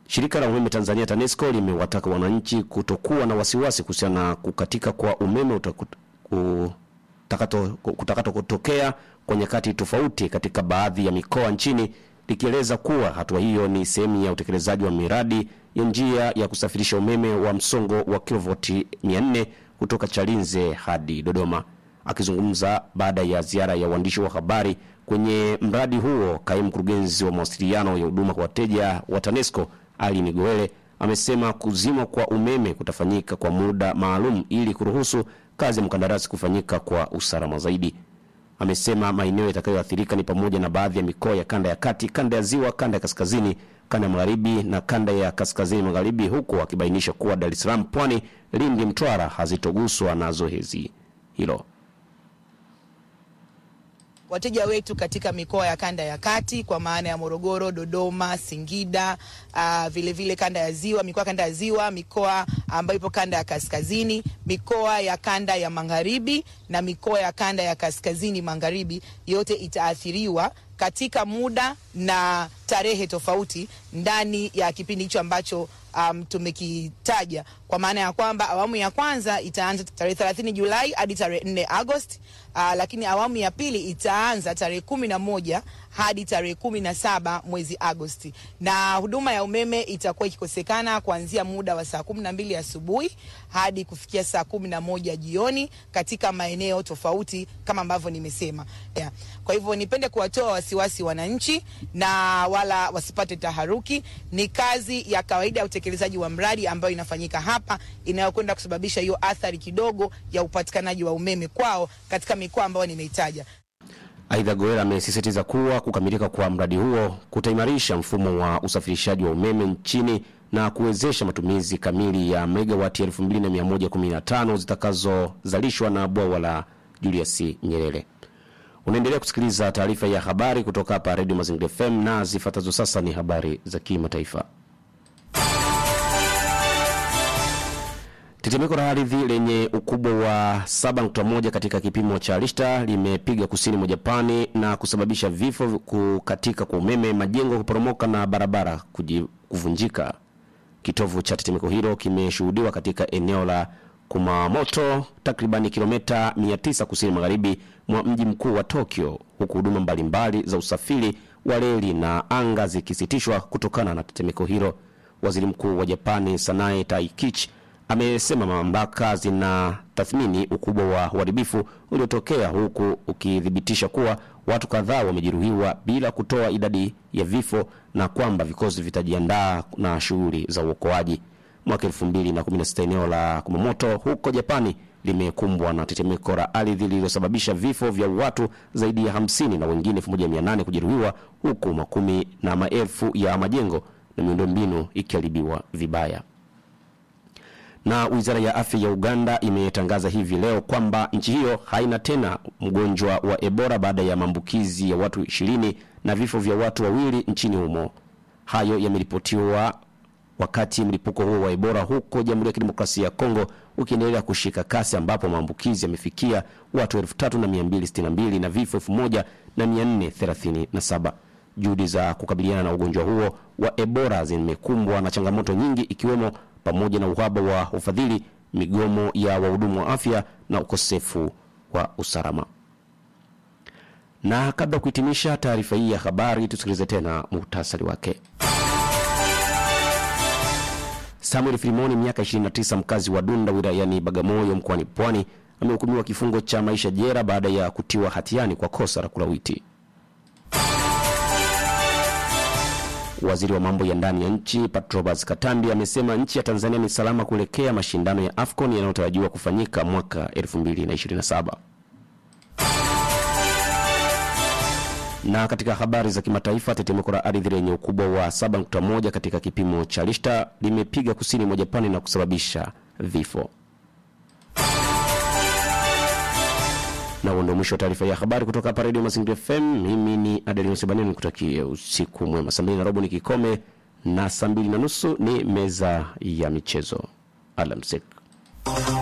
Shirika la umeme Tanzania TANESCO limewataka wananchi kutokuwa na wasiwasi kuhusiana na kukatika kwa umeme utaku- kutakato- kutakato kutokea kwa nyakati tofauti katika baadhi ya mikoa nchini likieleza kuwa hatua hiyo ni sehemu ya utekelezaji wa miradi ya njia ya kusafirisha umeme wa msongo wa kilovoti 400 kutoka Chalinze hadi Dodoma. Akizungumza baada ya ziara ya uandishi wa habari kwenye mradi huo, kaimu mkurugenzi wa mawasiliano ya huduma kwa wateja wa TANESCO Ali Nigoele amesema kuzimwa kwa umeme kutafanyika kwa muda maalum ili kuruhusu kazi ya mkandarasi kufanyika kwa usalama zaidi. Amesema maeneo yatakayoathirika ni pamoja na baadhi ya mikoa ya kanda ya kati, kanda ya ziwa, kanda ya kaskazini, kanda ya magharibi na kanda ya kaskazini magharibi, huku akibainisha kuwa Dar es Salaam, Pwani, Lindi, Mtwara hazitoguswa na zoezi hilo. wateja wetu katika mikoa ya kanda ya kati kwa maana ya Morogoro, Dodoma, Singida, uh, vile vile kanda ya ziwa, mikoa ya kanda ya ziwa, mikoa ambayo ipo kanda ya kaskazini, mikoa ya kanda ya magharibi na mikoa ya kanda ya kaskazini magharibi, yote itaathiriwa katika muda na tarehe tofauti ndani ya kipindi hicho ambacho um, tumekitaja kwa maana ya kwamba awamu ya kwanza itaanza tarehe 30 Julai hadi tarehe 4 Agosti. Uh, lakini awamu ya pili itaanza tarehe kumi na moja hadi tarehe kumi na saba mwezi Agosti, na huduma ya umeme itakuwa ikikosekana kuanzia muda wa saa kumi na mbili asubuhi hadi kufikia saa kumi na moja jioni katika maeneo tofauti kama ambavyo nimesema. Yeah. Kwa hivyo nipende kuwatoa wasiwasi wananchi na wala wasipate taharuki. Ni kazi ya kawaida ya utekelezaji wa mradi ambayo inafanyika hapa inayokwenda kusababisha hiyo athari kidogo ya upatikanaji wa umeme kwao katika mikoa ambayo nimeitaja. Aidha, Goel amesisitiza kuwa kukamilika kwa mradi huo kutaimarisha mfumo wa usafirishaji wa umeme nchini na kuwezesha matumizi kamili ya megawati 2115 zitakazozalishwa na bwawa la Julius Nyerere. Unaendelea kusikiliza taarifa ya habari kutoka hapa Radio Mazingira FM na zifuatazo sasa ni habari za kimataifa. Tetemeko la ardhi lenye ukubwa wa 7.1 katika kipimo cha Richter limepiga kusini mwa Japani na kusababisha vifo, kukatika kwa umeme, majengo kuporomoka na barabara kuji- kuvunjika. Kitovu cha tetemeko hilo kimeshuhudiwa katika eneo la Kumamoto, takribani kilomita 900 kusini magharibi mwa mji mkuu wa Tokyo, huku huduma mbalimbali za usafiri wa reli na anga zikisitishwa kutokana na tetemeko hilo. Waziri Mkuu wa Japani Sanae Taikichi amesema mamlaka zina tathmini ukubwa wa uharibifu uliotokea huku ukithibitisha kuwa watu kadhaa wamejeruhiwa bila kutoa idadi ya vifo na kwamba vikosi vitajiandaa na shughuli za uokoaji. Mwaka 2016 eneo la Kumamoto huko Japani limekumbwa na tetemeko la ardhi lililosababisha vifo vya watu zaidi ya 50 na wengine 1800 kujeruhiwa huku makumi na maelfu ya majengo na miundombinu ikiharibiwa vibaya na wizara ya afya ya Uganda imetangaza hivi leo kwamba nchi hiyo haina tena mgonjwa wa Ebola baada ya maambukizi ya watu ishirini na vifo vya watu wawili nchini humo. Hayo yameripotiwa wakati mlipuko huo wa Ebola huko Jamhuri ya Kidemokrasia ya Kongo ukiendelea kushika kasi ambapo maambukizi yamefikia watu 3262 na vifo 1437. Juhudi za kukabiliana na ugonjwa huo wa Ebola zimekumbwa na changamoto nyingi ikiwemo pamoja na uhaba wa ufadhili, migomo ya wahudumu wa afya na ukosefu wa usalama. Na kabla ya kuhitimisha taarifa hii ya habari, tusikilize tena muhtasari wake. Samuel Filimoni, miaka 29, mkazi wa Dunda wilayani Bagamoyo mkoani Pwani, amehukumiwa kifungo cha maisha jela baada ya kutiwa hatiani kwa kosa la kulawiti. Waziri wa mambo ya ndani ya nchi Patrobas Katambi amesema nchi ya Tanzania ni salama kuelekea mashindano ya AFCON yanayotarajiwa kufanyika mwaka 2027. Na katika habari za kimataifa, tetemeko la ardhi lenye ukubwa wa 7.1 katika kipimo cha Richter limepiga kusini mwa Japani na kusababisha vifo. na huo ndio mwisho wa taarifa ya habari kutoka hapa redio mazingira fm mimi ni adelino sebaneni nikutakie usiku mwema saa mbili na robo ni kikome na saa mbili na nusu ni meza ya michezo alamsik